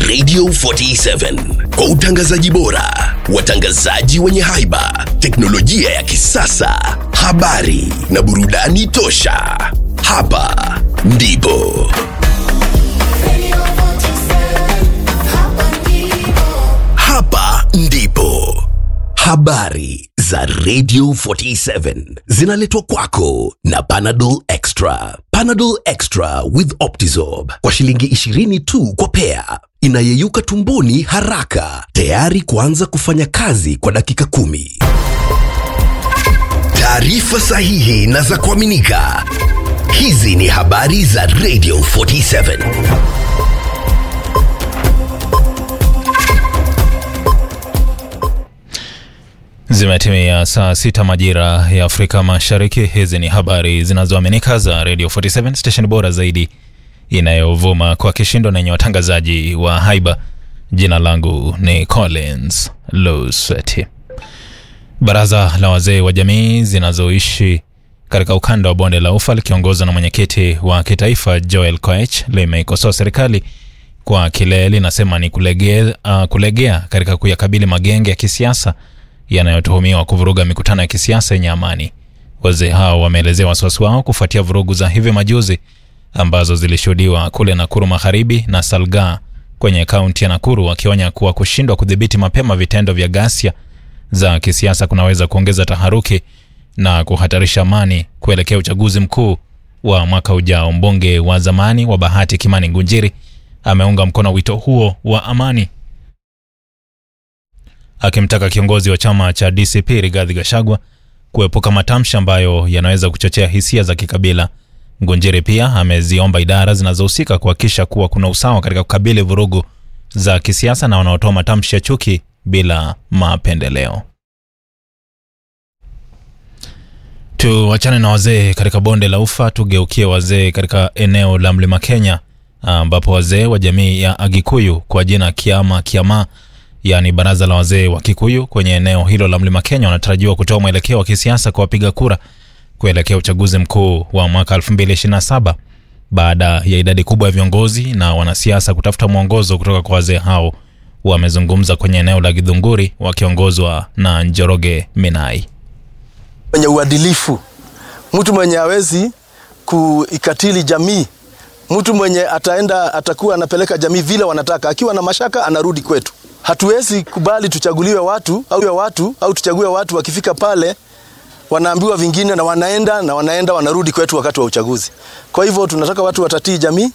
Radio 47 kwa utangazaji bora, watangazaji wenye haiba, teknolojia ya kisasa, habari na burudani tosha. Hapa ndipo hapa ndipo habari za Radio 47 zinaletwa kwako na Panadol Extra. Panadol Extra with Optizorb kwa shilingi 20 tu kwa pea, inayeyuka tumboni haraka, tayari kuanza kufanya kazi kwa dakika kumi. Taarifa sahihi na za kuaminika. Hizi ni habari za Radio 47. Zimetimia saa sita majira ya Afrika Mashariki. Hizi ni habari zinazoaminika za Radio 47 station bora zaidi inayovuma kwa kishindo na yenye watangazaji wa haiba. Jina langu ni Collins Lusweti. Baraza la wazee wa jamii zinazoishi katika ukanda wa bonde la Ufa likiongozwa na mwenyekiti wa kitaifa Joel Koech limeikosoa serikali kwa kile linasema ni kulegea, uh, kulegea katika kuyakabili magenge ya kisiasa yanayotuhumiwa kuvuruga mikutano ya kisiasa yenye amani. Wazee hao wameelezea wasiwasi wao kufuatia vurugu za hivi majuzi ambazo zilishuhudiwa kule Nakuru Magharibi na Salgaa kwenye kaunti ya Nakuru, wakionya kuwa kushindwa kudhibiti mapema vitendo vya ghasia za kisiasa kunaweza kuongeza taharuki na kuhatarisha amani kuelekea uchaguzi mkuu wa mwaka ujao. Mbunge wa zamani wa Bahati Kimani Ngunjiri ameunga mkono wito huo wa amani akimtaka kiongozi wa chama cha DCP Rigathi Gachagua kuepuka matamshi ambayo yanaweza kuchochea hisia za kikabila. Ngunjiri pia ameziomba idara zinazohusika kuhakikisha kuwa kuna usawa katika kukabili vurugu za kisiasa na wanaotoa matamshi ya chuki bila mapendeleo. Tuachane na wazee katika bonde la Ufa, tugeukie wazee katika eneo la Mlima Kenya, ambapo wazee wa jamii ya Agikuyu kwa jina Kiama Kiama yaani baraza la wazee wa Kikuyu kwenye eneo hilo la Mlima Kenya wanatarajiwa kutoa mwelekeo wa kisiasa kwa wapiga kura kuelekea uchaguzi mkuu wa mwaka 2027 baada ya idadi kubwa ya viongozi na wanasiasa kutafuta mwongozo kutoka kwa wazee hao. Wamezungumza kwenye eneo la Githunguri wakiongozwa na Njoroge Minai. mwenye uadilifu, mtu mwenye hawezi kuikatili jamii, mtu mwenye ataenda atakuwa anapeleka jamii vile wanataka, akiwa na mashaka anarudi kwetu. Hatuwezi kubali tuchaguliwe watu au watu au tuchague watu, wakifika pale wanaambiwa vingine na wanaenda na wanaenda wanarudi kwetu wakati wa uchaguzi. Kwa hivyo tunataka watu watatii jamii.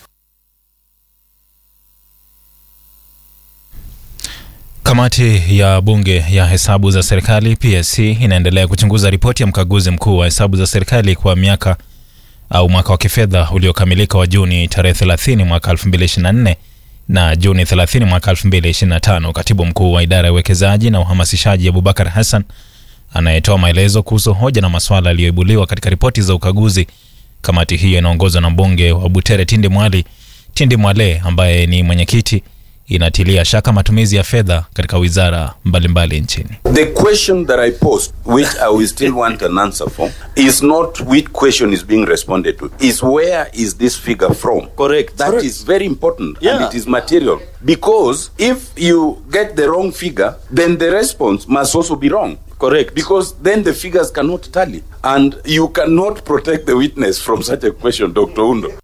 Kamati ya bunge ya hesabu za serikali PSC inaendelea kuchunguza ripoti ya mkaguzi mkuu wa hesabu za serikali kwa miaka au mwaka wa kifedha uliokamilika wa Juni tarehe 30 mwaka 2024 na Juni 30 mwaka 2025. Katibu mkuu wa idara ya uwekezaji na uhamasishaji Abubakar Hassan anayetoa maelezo kuhusu hoja na masuala yaliyoibuliwa katika ripoti za ukaguzi. Kamati hiyo inaongozwa na mbunge wa Butere Tindi Mwali Tindi Mwale ambaye ni mwenyekiti, inatilia shaka matumizi ya fedha katika wizara mbalimbali nchini. The question that I posed, which I will still want an answer for, is not which question is being responded to, is where is this figure from? Correct. That is Correct. very important Yeah. and it is material. Because if you get the wrong figure, then the response must also be wrong. Correct. Because then the figures cannot tally. And you cannot protect the witness from such a question, Dr. Undo.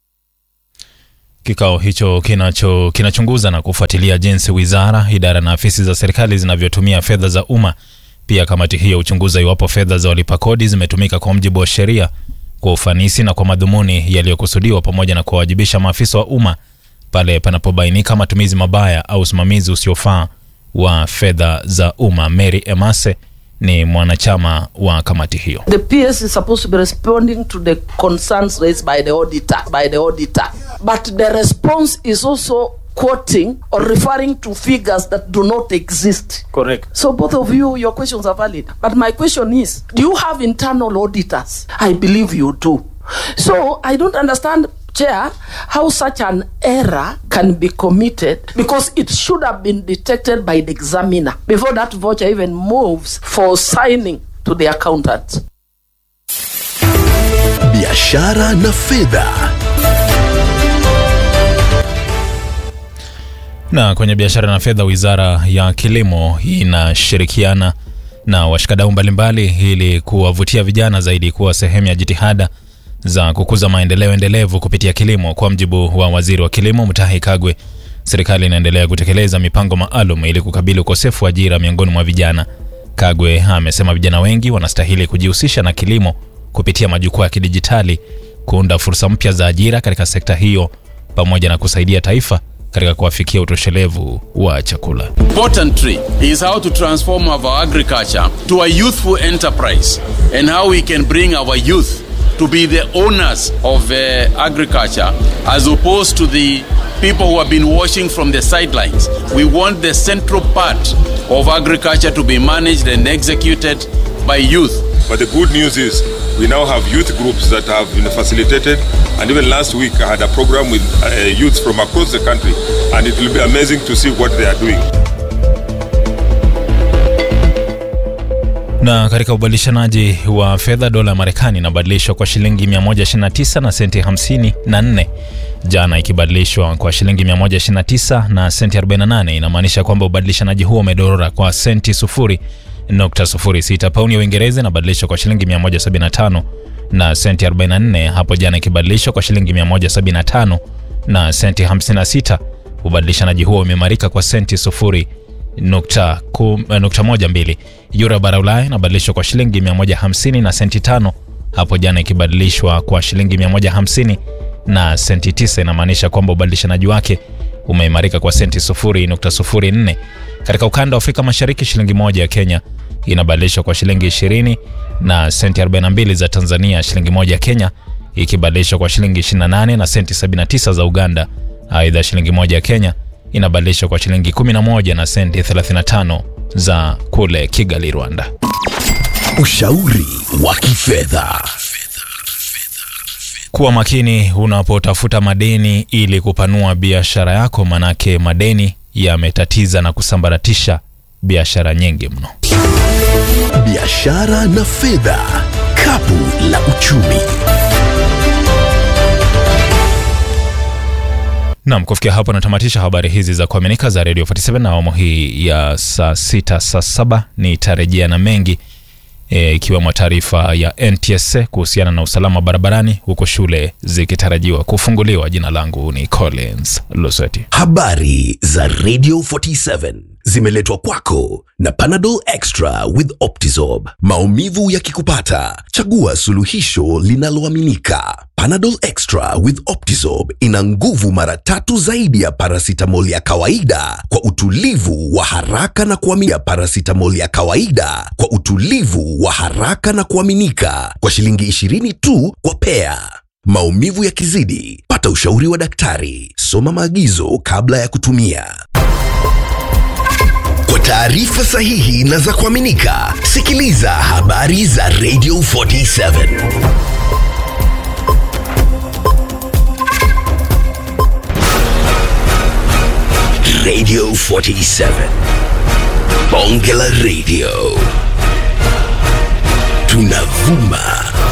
Kikao hicho kinacho kinachunguza na kufuatilia jinsi wizara, idara na afisi za serikali zinavyotumia fedha za umma. Pia kamati hiyo huchunguza iwapo fedha za walipa kodi zimetumika kwa mujibu wa sheria, kwa ufanisi na kwa madhumuni yaliyokusudiwa, pamoja na kuwawajibisha maafisa wa umma pale panapobainika matumizi mabaya au usimamizi usiofaa wa fedha za umma. Mary Emase ni mwanachama wa kamati hiyo. The PS is supposed to be responding to the concerns raised by the auditor, by the auditor. But the response is also quoting or referring to figures that do not exist. Correct. So both of you, your questions are valid. But my question is, do you have internal auditors? I believe you do. So I don't understand, Chair, how such an error can be committed because it should have been detected by the examiner before that voucher even moves for signing to the accountant. biashara na fedha. Na kwenye biashara na fedha, wizara ya kilimo inashirikiana na washikadau mbalimbali ili kuwavutia vijana zaidi kuwa sehemu ya jitihada za kukuza maendeleo endelevu kupitia kilimo. Kwa mjibu wa waziri wa kilimo Mutahi Kagwe, serikali inaendelea kutekeleza mipango maalum ili kukabili ukosefu wa ajira miongoni mwa vijana. Kagwe amesema vijana wengi wanastahili kujihusisha na kilimo kupitia majukwaa ya kidijitali, kuunda fursa mpya za ajira katika sekta hiyo, pamoja na kusaidia taifa katika kuwafikia utoshelevu wa chakula. importantly is how to transform our agriculture to a youthful enterprise and how we can bring our youth to be the owners of uh, agriculture as opposed to the people who have been watching from the sidelines. We want the central part of agriculture to be managed and executed by youth. But the good news is we now have youth groups that have been facilitated. And even last week, I had a program with uh, youths from across the country. And it will be amazing to see what they are doing. Na katika ubadilishanaji wa fedha, dola ya Marekani inabadilishwa kwa shilingi 129 na senti 54 jana, ikibadilishwa kwa shilingi 129 na senti 48. Inamaanisha kwamba ubadilishanaji huo umedorora kwa senti 0.06. Pauni ya Uingereza inabadilishwa kwa shilingi 175 na senti 44 hapo jana, ikibadilishwa kwa shilingi 175 na senti 56. Ubadilishanaji huo umeimarika kwa senti sufuri nukta, kum, eh, nukta moja mbili. Euro ya bara Ulaya inabadilishwa kwa shilingi 150 na senti tano hapo jana, ikibadilishwa kwa shilingi 150 na senti tisa. Inamaanisha kwamba ubadilishanaji wake umeimarika kwa senti sufuri nukta sufuri nne. Katika ukanda wa Afrika Mashariki, shilingi moja ya Kenya inabadilishwa kwa shilingi 20 na senti 42 za Tanzania, shilingi moja ya Kenya ikibadilishwa kwa shilingi 28 na senti 79 za Uganda. Aidha, shilingi moja ya Kenya inabadilishwa kwa shilingi 11 na senti 35 za kule Kigali, Rwanda. Ushauri wa kifedha. Kuwa makini unapotafuta madeni ili kupanua biashara yako, manake madeni yametatiza na kusambaratisha biashara nyingi mno. Biashara na fedha, kapu la uchumi. Nam, kufikia hapo natamatisha habari hizi za kuaminika za Radio 47 na awamu hii ya saa sita saa saba nitarejea na mengi e, ikiwemo taarifa ya NTSA kuhusiana na usalama barabarani huko shule zikitarajiwa kufunguliwa. Jina langu ni Collins Luseti. Habari za Radio 47 zimeletwa kwako na Panadol Extra with Optizorb. Maumivu yakikupata, chagua suluhisho linaloaminika. Panadol Extra with Optizorb ina nguvu mara tatu zaidi ya paracetamol ya kawaida kwa utulivu wa haraka na kuaminika. Paracetamol ya kawaida kwa utulivu wa haraka na kuaminika kwa shilingi 20 tu kwa pea. Maumivu yakizidi, pata ushauri wa daktari. Soma maagizo kabla ya kutumia. Kwa taarifa sahihi na za kuaminika, sikiliza habari za Radio 47. Radio 47. Bonge la Radio. Tunavuma